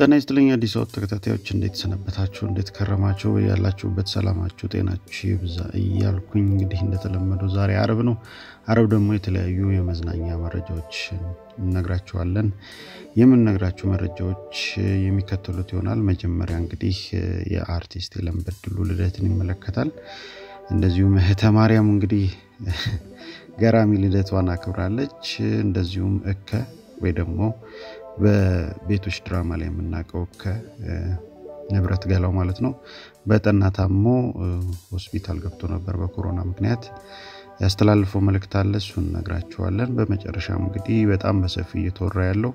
ጤና ይስጥልኝ አዲስ አበባ ተከታታዮች እንዴት ሰነበታችሁ? እንዴት ከረማችሁ? ያላችሁበት ሰላማችሁ ጤናችሁ ይብዛ እያልኩኝ እንግዲህ እንደተለመደው ዛሬ አረብ ነው። አረብ ደግሞ የተለያዩ የመዝናኛ መረጃዎች እነግራችኋለን። የምንነግራችሁ መረጃዎች የሚከተሉት ይሆናል። መጀመሪያ እንግዲህ የአርቲስት የለም በድሉ ልደትን ይመለከታል። እንደዚሁም እህተ ማርያም እንግዲህ ገራሚ ልደቷን አክብራለች። እንደዚሁም እከ ወይ ደግሞ በቤቶች ድራማ ላይ የምናውቀው ከንብረት ገላው ማለት ነው በጠና ታሞ ሆስፒታል ገብቶ ነበር በኮሮና ምክንያት ያስተላልፈው መልእክት አለ እሱን እነግራችኋለን በመጨረሻም እንግዲህ በጣም በሰፊ እየተወራ ያለው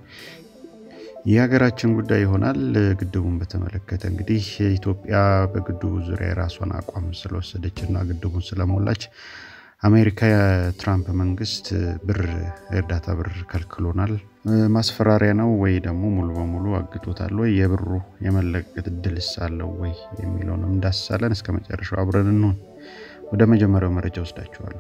የሀገራችን ጉዳይ ይሆናል ግድቡን በተመለከተ እንግዲህ ኢትዮጵያ በግድቡ ዙሪያ የራሷን አቋም ስለወሰደች እና ግድቡን ስለሞላች አሜሪካ የትራምፕ መንግስት ብር እርዳታ ብር ከልክሎናል ማስፈራሪያ ነው ወይ ደግሞ ሙሉ በሙሉ አግቶታል ወይ የብሩ የመለቀቅ እድልስ አለው ወይ የሚለውንም እንዳስሳለን እስከ መጨረሻው አብረን እንሆን ወደ መጀመሪያው መረጃ ወስዳችኋለሁ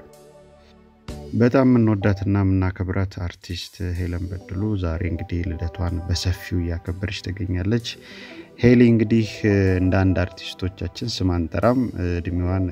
በጣም የምንወዳትና የምናከብራት አርቲስት ሄለን በድሉ ዛሬ እንግዲህ ልደቷን በሰፊው እያከበረች ትገኛለች ሄሊ እንግዲህ እንደ አንድ አርቲስቶቻችን ስም አንጠራም እድሜዋን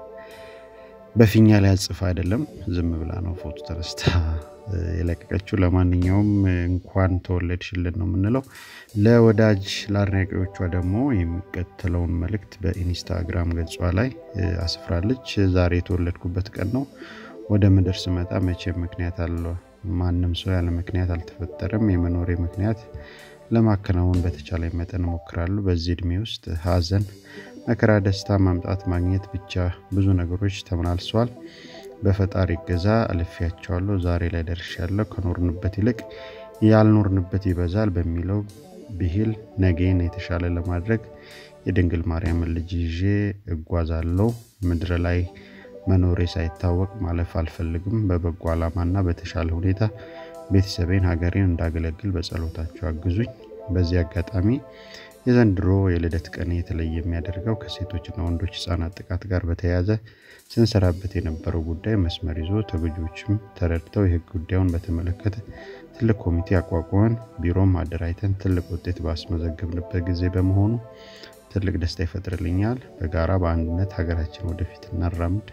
በፊኛ ላይ አጽፋ አይደለም ዝም ብላ ነው ፎቶ ተነስታ የለቀቀችው ለማንኛውም እንኳን ተወለድሽልን ነው የምንለው ለወዳጅ ለአድናቂዎቿ ደግሞ የሚቀጥለውን መልእክት በኢንስታግራም ገጿ ላይ አስፍራለች ዛሬ የተወለድኩበት ቀን ነው ወደ ምድር ስመጣ መቼም ምክንያት አለ ማንም ሰው ያለ ምክንያት አልተፈጠረም የመኖሬ ምክንያት ለማከናወን በተቻለ መጠን እሞክራለሁ በዚህ እድሜ ውስጥ ሀዘን መከራ ደስታ ማምጣት ማግኘት ብቻ ብዙ ነገሮች ተመላልሰዋል በፈጣሪ ገዛ አልፊያቸዋለሁ ዛሬ ላይ ደርሻለሁ ከኖርንበት ይልቅ ያልኖርንበት ይበዛል በሚለው ብሂል ነገን የተሻለ ለማድረግ የድንግል ማርያምን ልጅ ይዤ እጓዛለሁ ምድር ላይ መኖሬ ሳይታወቅ ማለፍ አልፈልግም በበጎ ዓላማና በተሻለ ሁኔታ ቤተሰቤን ሀገሬን እንዳገለግል በጸሎታቸው አግዙኝ በዚህ አጋጣሚ የዘንድሮ የልደት ቀን የተለየ የሚያደርገው ከሴቶችና ወንዶች ህጻናት ጥቃት ጋር በተያያዘ ስንሰራበት የነበረው ጉዳይ መስመር ይዞ ተጎጂዎችም ተረድተው የህግ ጉዳዩን በተመለከተ ትልቅ ኮሚቴ አቋቁመን ቢሮም አደራጅተን ትልቅ ውጤት ባስመዘገብንበት ጊዜ በመሆኑ ትልቅ ደስታ ይፈጥርልኛል በጋራ በአንድነት ሀገራችን ወደፊት እናራምድ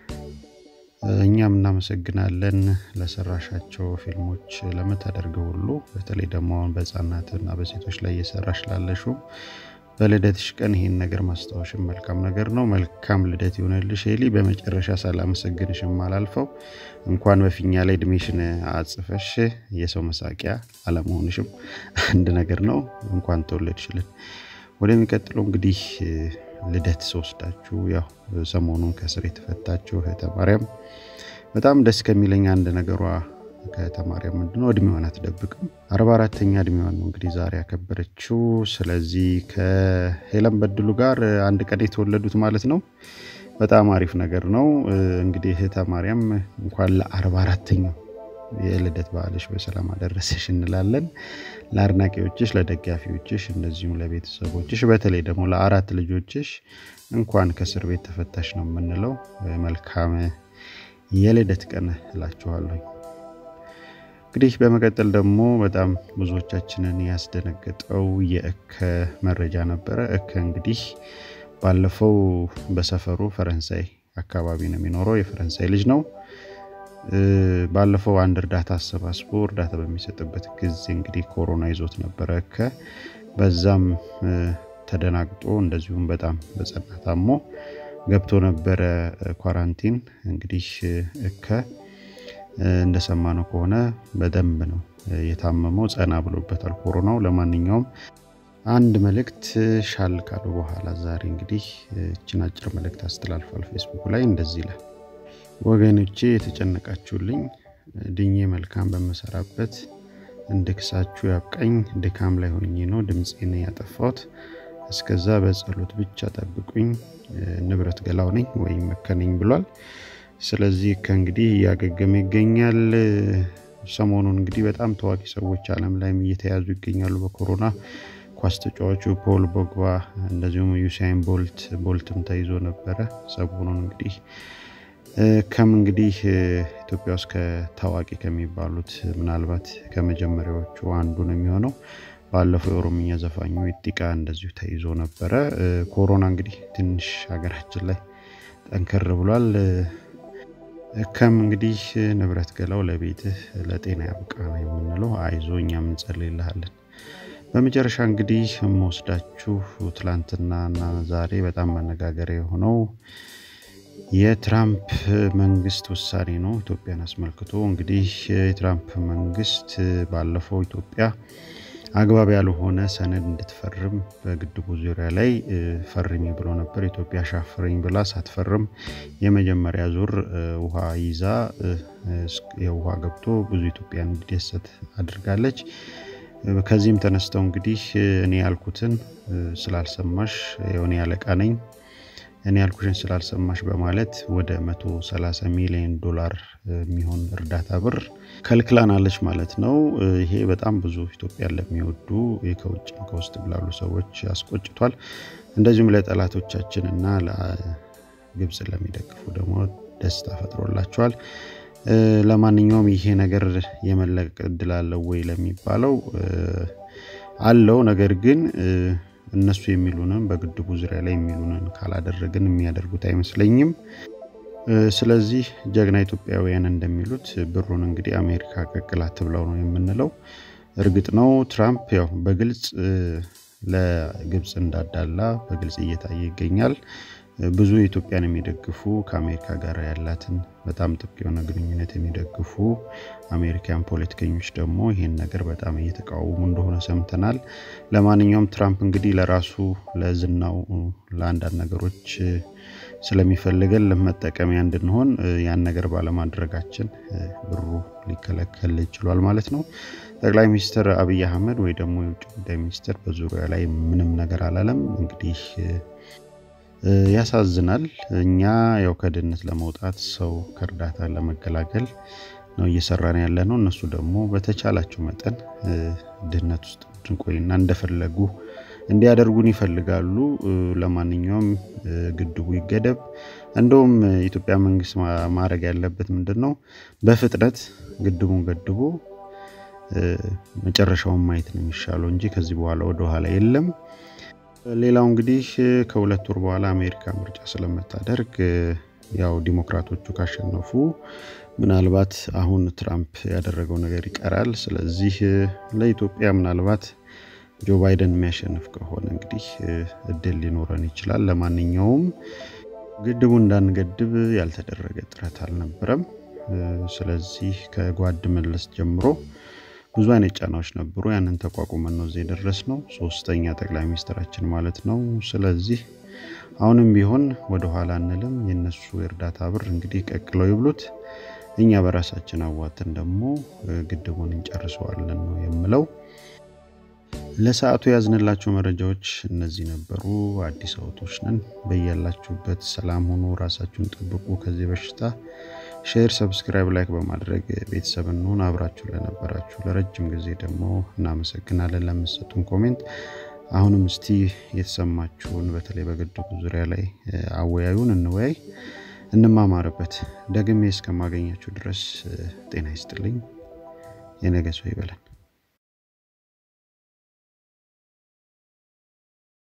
እኛም እናመሰግናለን ለሰራሻቸው ፊልሞች ለምታደርገው ሁሉ በተለይ ደግሞ አሁን በህፃናትና በሴቶች ላይ እየሰራሽ ላለሹ በልደትሽ ቀን ይህን ነገር ማስታወሽን መልካም ነገር ነው መልካም ልደት ይሆነልሽ ሄሊ በመጨረሻ ሳላመሰግንሽም አላልፈው እንኳን በፊኛ ላይ እድሜሽን አጽፈሽ የሰው መሳቂያ አለመሆንሽም አንድ ነገር ነው እንኳን ተወለድሽልን ወደሚቀጥለው እንግዲህ ልደት ስወስዳችሁ ያው ሰሞኑን ከስር የተፈታችሁ እህተ ማርያም በጣም ደስ ከሚለኝ አንድ ነገሯ ከእህተ ማርያም ምንድነው እድሜዋን አትደብቅም አርባ አራተኛ እድሜዋን ነው እንግዲህ ዛሬ ያከበረችው ስለዚህ ከሄለን በድሉ ጋር አንድ ቀን የተወለዱት ማለት ነው በጣም አሪፍ ነገር ነው እንግዲህ እህተ ማርያም እንኳን ለአርባ አራተኛው የልደት በዓልሽ በሰላም አደረሰሽ እንላለን ለአድናቂዎችሽ ለደጋፊዎችሽ እንደዚሁም ለቤተሰቦችሽ በተለይ ደግሞ ለአራት ልጆችሽ እንኳን ከእስር ቤት ተፈታሽ ነው የምንለው መልካም የልደት ቀን እላችኋለሁ እንግዲህ በመቀጠል ደግሞ በጣም ብዙዎቻችንን ያስደነገጠው የእከ መረጃ ነበረ እከ እንግዲህ ባለፈው በሰፈሩ ፈረንሳይ አካባቢ ነው የሚኖረው የፈረንሳይ ልጅ ነው ባለፈው አንድ እርዳታ አሰባስቦ እርዳታ በሚሰጥበት ጊዜ እንግዲህ ኮሮና ይዞት ነበረ እከ በዛም ተደናግጦ እንደዚሁም በጣም በጸና ታሞ ገብቶ ነበረ ኳራንቲን እንግዲህ እከ እንደሰማነው ከሆነ በደንብ ነው የታመመው ጸና ብሎበታል ኮሮናው ለማንኛውም አንድ መልእክት ሻል ካሉ በኋላ ዛሬ እንግዲህ እችን አጭር መልእክት አስተላልፏል ፌስቡክ ላይ እንደዚህ ይላል ወገኖቼ የተጨነቃችሁልኝ ድኜ መልካም በመሰራበት እንድክሳችሁ ያብቃኝ ድካም ላይ ሆኜ ነው ድምፄን ያጠፋሁት እስከዛ በጸሎት ብቻ ጠብቁኝ ንብረት ገላው ነኝ ወይም መከነኝ ብሏል ስለዚህ ከእንግዲህ እያገገመ ይገኛል ሰሞኑን እንግዲህ በጣም ታዋቂ ሰዎች አለም ላይም እየተያዙ ይገኛሉ በኮሮና ኳስ ተጫዋቹ ፖል ቦግባ እንደዚሁም ዩሳይን ቦልት ቦልትም ተይዞ ነበረ ሰሞኑን እንግዲህ ከም እንግዲህ ኢትዮጵያ ውስጥ ከታዋቂ ከሚባሉት ምናልባት ከመጀመሪያዎቹ አንዱ ነው የሚሆነው ባለፈው የኦሮምኛ ዘፋኙ ኢጢቃ እንደዚሁ ተይዞ ነበረ። ኮሮና እንግዲህ ትንሽ ሀገራችን ላይ ጠንከር ብሏል። ከም እንግዲህ ንብረት ገላው ለቤትህ ለጤና ያብቃ ነው የምንለው። አይዞ እኛም እንጸልይልሃለን። በመጨረሻ እንግዲህ የምወስዳችሁ ትላንትናና ዛሬ በጣም መነጋገሪያ የሆነው የትራምፕ መንግስት ውሳኔ ነው። ኢትዮጵያን አስመልክቶ እንግዲህ የትራምፕ መንግስት ባለፈው ኢትዮጵያ አግባብ ያልሆነ ሰነድ እንድትፈርም በግድቡ ዙሪያ ላይ ፈርሚ ብሎ ነበር። ኢትዮጵያ ሻፍረኝ ብላ ሳትፈርም የመጀመሪያ ዙር ውሃ ይዛ የውሃ ገብቶ ብዙ ኢትዮጵያ እንዲደሰት አድርጋለች። ከዚህም ተነስተው እንግዲህ እኔ ያልኩትን ስላልሰማሽ የሆነ ያለቃ ነኝ እኔ ያልኩሽን ስላልሰማሽ በማለት ወደ 130 ሚሊዮን ዶላር የሚሆን እርዳታ ብር ከልክላናለች ማለት ነው። ይሄ በጣም ብዙ ኢትዮጵያን ለሚወዱ ከውጭ ከውስጥ ላሉ ሰዎች አስቆጭቷል። እንደዚሁም ለጠላቶቻችን እና ግብፅ ለሚደግፉ ደግሞ ደስታ ፈጥሮላቸዋል። ለማንኛውም ይሄ ነገር የመለቀቅ እድል አለው ወይ ለሚባለው አለው። ነገር ግን እነሱ የሚሉንን በግድቡ ዙሪያ ላይ የሚሉንን ካላደረግን የሚያደርጉት አይመስለኝም። ስለዚህ ጀግና ኢትዮጵያውያን እንደሚሉት ብሩን እንግዲህ አሜሪካ ቀቅላት ብለው ነው የምንለው። እርግጥ ነው ትራምፕ ያው በግልጽ ለግብፅ እንዳዳላ በግልጽ እየታየ ይገኛል። ብዙ ኢትዮጵያን የሚደግፉ ከአሜሪካ ጋር ያላትን በጣም ጥብቅ የሆነ ግንኙነት የሚደግፉ አሜሪካን ፖለቲከኞች ደግሞ ይህን ነገር በጣም እየተቃወሙ እንደሆነ ሰምተናል። ለማንኛውም ትራምፕ እንግዲህ ለራሱ ለዝናው ለአንዳንድ ነገሮች ስለሚፈልገን ለመጠቀሚያ እንድንሆን ያን ነገር ባለማድረጋችን ብሩ ሊከለከል ይችሏል ማለት ነው። ጠቅላይ ሚኒስትር አብይ አህመድ ወይ ደግሞ የውጭ ጉዳይ ሚኒስትር በዙሪያ ላይ ምንም ነገር አላለም። እንግዲህ ያሳዝናል። እኛ ያው ከድህነት ለመውጣት ሰው ከእርዳታ ለመገላገል ነው እየሰራን ያለ ነው። እነሱ ደግሞ በተቻላቸው መጠን ድህነት ውስጥ እንድንቆይና እንደፈለጉ እንዲያደርጉን ይፈልጋሉ። ለማንኛውም ግድቡ ይገደብ። እንደውም የኢትዮጵያ መንግስት ማድረግ ያለበት ምንድን ነው? በፍጥነት ግድቡን ገድቦ መጨረሻውን ማየት ነው የሚሻለው እንጂ ከዚህ በኋላ ወደኋላ የለም። ሌላው እንግዲህ ከሁለት ወር በኋላ አሜሪካ ምርጫ ስለምታደርግ ያው ዲሞክራቶቹ ካሸነፉ ምናልባት አሁን ትራምፕ ያደረገው ነገር ይቀራል። ስለዚህ ለኢትዮጵያ ምናልባት ጆ ባይደን የሚያሸንፍ ከሆነ እንግዲህ እድል ሊኖረን ይችላል። ለማንኛውም ግድቡ እንዳንገድብ ያልተደረገ ጥረት አልነበረም። ስለዚህ ከጓድ መለስ ጀምሮ ብዙ አይነት ጫናዎች ነበሩ። ያንን ተቋቁመን ነው እዚህ የደረስ ነው። ሶስተኛ ጠቅላይ ሚኒስትራችን ማለት ነው። ስለዚህ አሁንም ቢሆን ወደኋላ አንልም። የነሱ የእርዳታ ብር እንግዲህ ቀቅለው ይብሉት። እኛ በራሳችን አዋትን ደግሞ ግድቡን እንጨርሰዋለን ነው የምለው። ለሰዓቱ ያዝንላቸው መረጃዎች እነዚህ ነበሩ። አዲስ አበቦች ነን። በያላችሁበት ሰላም ሆኖ ራሳችሁን ጠብቁ ከዚህ በሽታ። ሼር፣ ሰብስክራይብ፣ ላይክ በማድረግ ቤተሰብ እንሆን። አብራችሁ ለነበራችሁ ለረጅም ጊዜ ደግሞ እናመሰግናለን ለምሰጡን ኮሜንት። አሁንም እስቲ የተሰማችሁን በተለይ በግድቡ ዙሪያ ላይ አወያዩን፣ እንወያይ፣ እንማማርበት። ደግሜ እስከማገኛችሁ ድረስ ጤና ይስጥልኝ። የነገ ሰው ይበለን።